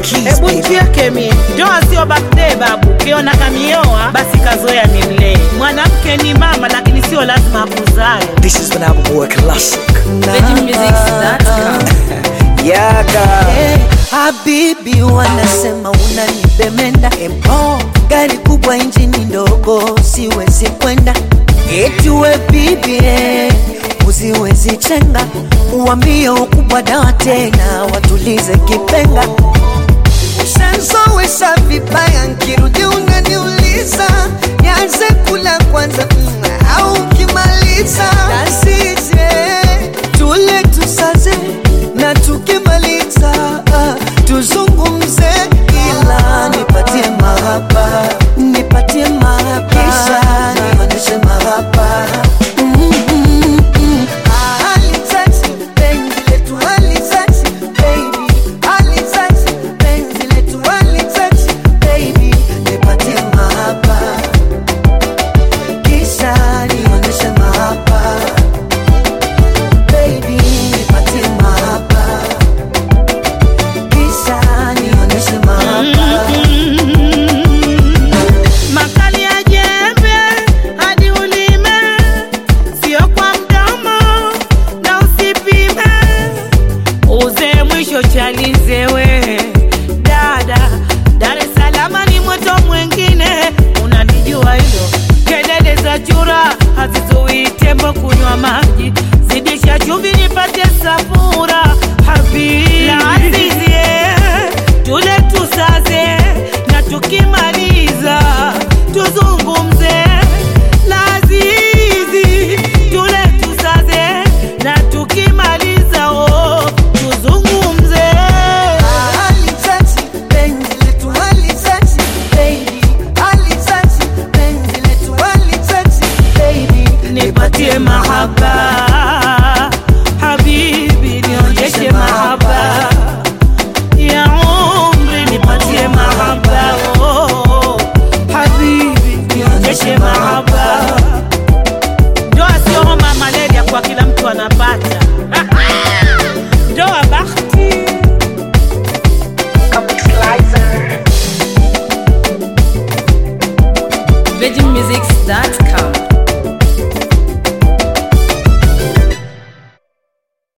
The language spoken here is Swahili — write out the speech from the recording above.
keys, Hebu baby. chieke mie, ndoa sio birthday babu. Ukiona kamioa basi kazoea ni mlee. Mwanamke ni mama, lakini sio lazima akuzae. This is Vanaba Boy Classic. Yaga. Hey, habibi wanasema unanibemenda empo gari kubwa injini ndogo siwezi kwenda eti we bibi eh, usiwezi chenga uambie ukubwa dawa tena watulize kipenga ushanzowesha vibaya nkirudi unaniuliza nianze kula kwanza mm, au ukimaliza nasije tule tusaze na tukimaliza ah, tuzungumze ila nipatie mahaba nipatie mahaba kisha nionyeshe mahaba Mm, mm, mm. Ah, halitaki penzi letu halitaki, baby. Halitaki penzi letu halitaki, baby. Nipatie mahaba kisha nionyeshe mahaba baby nipatie mahaba kisha nionyeshe mahaba Makali ya jembe hadi ulime, sio kwa mdomo na usipime. Uze mwisho chalize we dada, Dar es Salaam ni moto mwingine, unanijua hilo. Kelele za chura hazizuii tembo kunywa maji, zidisha chumvi nipate safura habibi la azizie, tule tusaze na tukimaliza tuzungumze lazizi tule tusaze na tukimaliza oh, tuzungumze halitaki penzi letu halitaki, baby. Halitaki penzi letu halitaki, baby. nipatie mahaba habibi nionyeshe mahaba ya umri nipatie mahaba oh, habibi nionyeshe mahaba ndoa sio homa malaria kwa kila mtu anapata ndoa bahati VeggieMusics.com